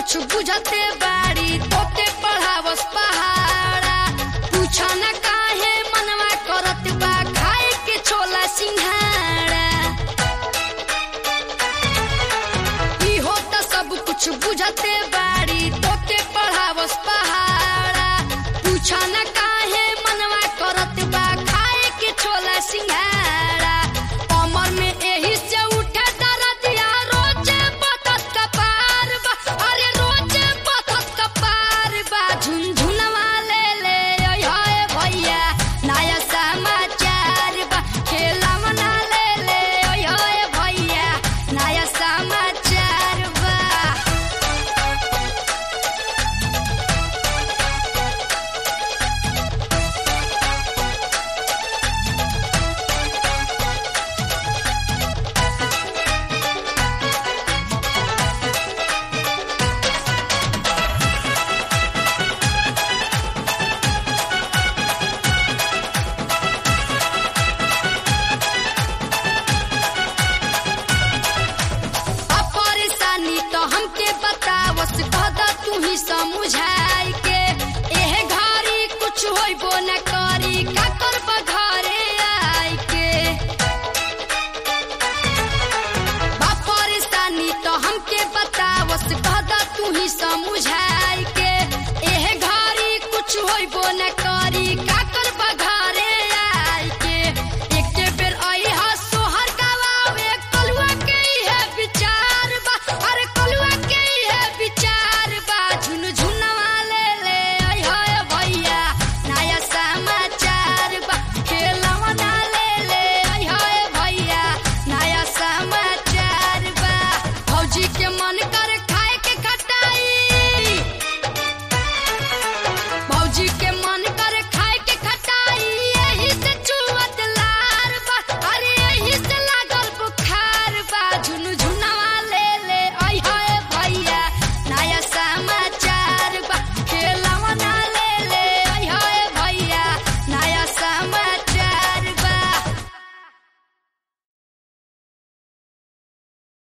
कुछ बुझते बाड़ी तोते पढ़ावस पहाड़ा पूछा न काहे मनवा करत बा खाए के छोला सिंघाड़ा इहो त सब कुछ बुझते बाड़ी तोते पढ़ावस पहाड़ा पूछा न काहे मनवा करत बा खाए के छोला सिंघाड़ा कमर में एही से उठे दरदिया रोजे बतत कपार बा अरे रोजे बतत कपार बा झुनझुनवा ले ले ओय होय भैया नया समाचार बा खेलवना ले ले ओय होय भैया नया समाचार बा अब परेशानी तो हमके बतावस कहदा तू ही समझाई के एह घरी कुछ होइबो न करी का करब घरे आई के बा परेशानी तो हमके बतावस कहदा तू ही समझाई के एह घरी कुछ होइबो न करी का करब घरे आई के एके बेर अइहा सोहर गवावे कलुआ के इहे विचार बा अरे कलुआ के इहे विचार बा झुनझुनवा ले ले अइ होय भैया नया समाचार बा खेलवना ले ले अइ होय भैया नया समाचार बा फौजी के मन का